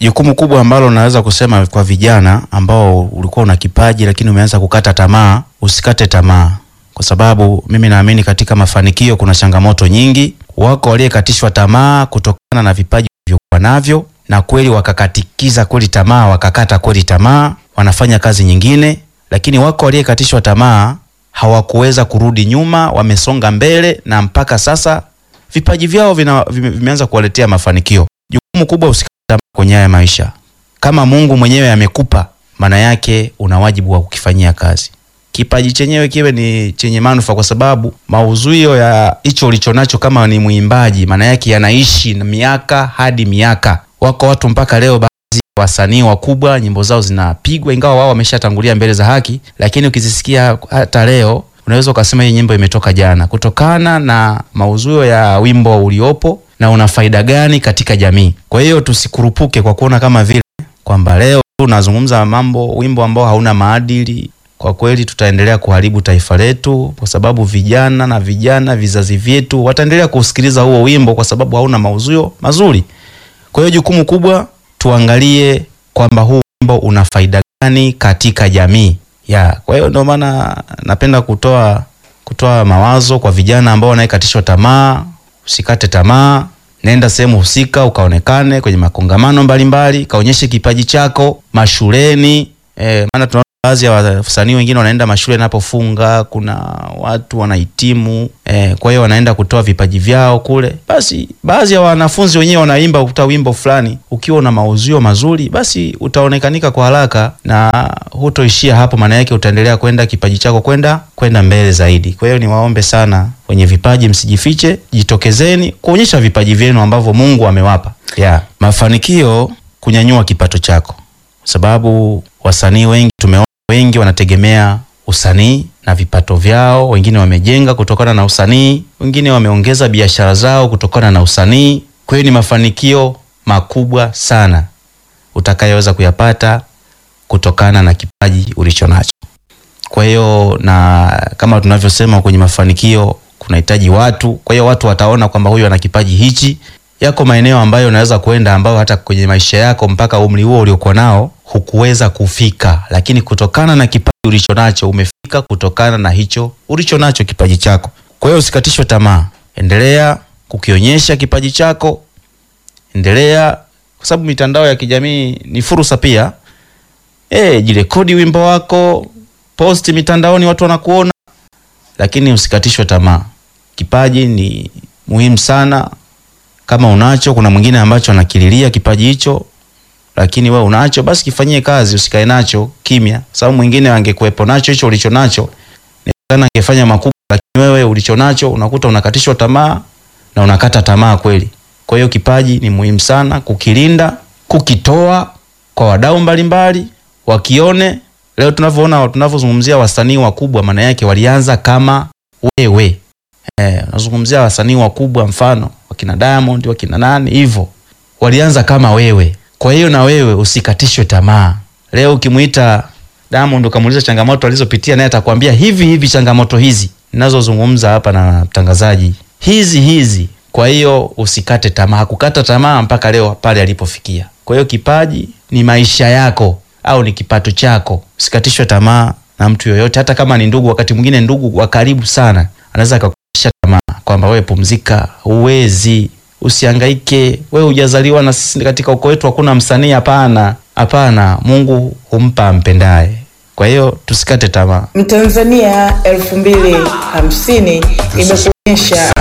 jukumu kubwa ambalo naweza kusema kwa vijana ambao ulikuwa una kipaji lakini umeanza kukata tamaa, usikate tamaa, kwa sababu mimi naamini katika mafanikio kuna changamoto nyingi. Wako waliokatishwa tamaa kutokana na vipaji vilivyokuwa navyo, na kweli wakakatikiza kweli tamaa, wakakata kweli tamaa, wanafanya kazi nyingine, lakini wako waliokatishwa tamaa hawakuweza kurudi nyuma, wamesonga mbele na mpaka sasa vipaji vyao vina, vime, vimeanza kuwaletea mafanikio. Jukumu kubwa usikate tamaa kwenye haya maisha. Kama Mungu mwenyewe amekupa, maana yake una wajibu wa kukifanyia kazi. Kipaji chenyewe kiwe ni chenye manufaa, kwa sababu mauzuio ya hicho ulichonacho, kama ni mwimbaji, maana yake yanaishi na miaka hadi miaka. Wako watu mpaka leo, baadhi wasanii wakubwa nyimbo zao zinapigwa, ingawa wao wameshatangulia mbele za haki, lakini ukizisikia hata leo unaweza ukasema hii nyimbo imetoka jana, kutokana na mauzuio ya wimbo uliopo na una faida gani katika jamii. Kwa hiyo tusikurupuke kwa kuona kama vile kwamba leo unazungumza mambo, wimbo ambao hauna maadili. Kwa kweli tutaendelea kuharibu taifa letu, kwa sababu vijana na vijana vizazi vyetu wataendelea kusikiliza huo wimbo kwa sababu hauna mauzuio mazuri. Kwa hiyo jukumu kubwa tuangalie kwamba huu wimbo una faida gani katika jamii ya. Kwa hiyo ndio maana napenda kutoa kutoa mawazo kwa vijana ambao wanaekatishwa tamaa. Usikate tamaa, nenda sehemu husika ukaonekane kwenye makongamano mbalimbali, kaonyeshe kipaji chako mashuleni. E, maana tunaona baadhi ya wasanii wengine wanaenda mashule yanapofunga, kuna watu wanahitimu e, kwa hiyo wanaenda kutoa vipaji vyao kule. Basi baadhi ya wanafunzi wenyewe wanaimba ukuta wimbo fulani, ukiwa una mauzio mazuri, basi utaonekanika kwa haraka na hutoishia hapo, maana yake utaendelea kwenda kipaji chako kwenda kwenda mbele zaidi. Kwa hiyo niwaombe sana wenye vipaji, msijifiche, jitokezeni kuonyesha vipaji vyenu ambavyo Mungu amewapa. Yeah. Mafanikio kunyanyua kipato chako, kwa sababu wasanii wengi tumeona wengi wanategemea usanii na vipato vyao. Wengine wamejenga kutokana na usanii, wengine wameongeza biashara zao kutokana na usanii. Kwa hiyo ni mafanikio makubwa sana utakayoweza kuyapata kutokana na kipaji ulicho nacho. Kwa hiyo na kama tunavyosema kwenye mafanikio kunahitaji watu. Kwa hiyo watu wataona kwamba huyu ana kipaji hichi. Yako maeneo ambayo unaweza kwenda ambayo hata kwenye maisha yako mpaka umri huo uliokuwa nao hukuweza kufika, lakini kutokana na kipaji ulicho nacho umefika, kutokana na hicho ulicho nacho kipaji chako. Kwa hiyo usikatishwe tamaa, endelea kukionyesha kipaji chako, endelea, kwa sababu mitandao ya kijamii ni fursa pia. Eh, jirekodi wimbo wako, posti mitandaoni, watu wanakuona, lakini usikatishwe tamaa. Kipaji ni muhimu sana. Kama unacho, kuna mwingine ambacho anakililia kipaji hicho lakini wewe unacho, basi kifanyie kazi, usikae nacho kimya, sababu mwingine angekuwepo nacho hicho ulicho nacho sana angefanya makubwa, lakini wewe ulicho nacho unakuta unakatishwa tamaa na unakata tamaa kweli. Kwa hiyo kipaji ni muhimu sana kukilinda, kukitoa kwa wadau mbalimbali wakione. Leo tunavyoona tunavyozungumzia wasanii wakubwa, maana yake walianza kama wewe eh, unazungumzia wasanii wakubwa, mfano wakina Diamond, wakina nani hivyo, walianza kama wewe. Kwa hiyo na wewe usikatishwe tamaa. Leo ukimuita Diamond ukamuuliza changamoto alizopitia, naye atakwambia hivi hivi, changamoto hizi ninazozungumza hapa na mtangazaji, hizi hizi. Kwa hiyo usikate tamaa, hakukata tamaa mpaka leo pale alipofikia. Kwa hiyo kipaji ni maisha yako au ni kipato chako, usikatishwe tamaa na mtu yoyote, hata kama ni ndugu. Wakati mwingine ndugu wa karibu sana anaweza akakukatisha tamaa kwamba wewe pumzika, huwezi Usihangaike, wewe hujazaliwa na sisi katika ukoo wetu hakuna msanii. Hapana, hapana, Mungu humpa ampendaye. Kwa hiyo tusikate tamaa. Mtanzania elfu mbili hamsini imekuonyesha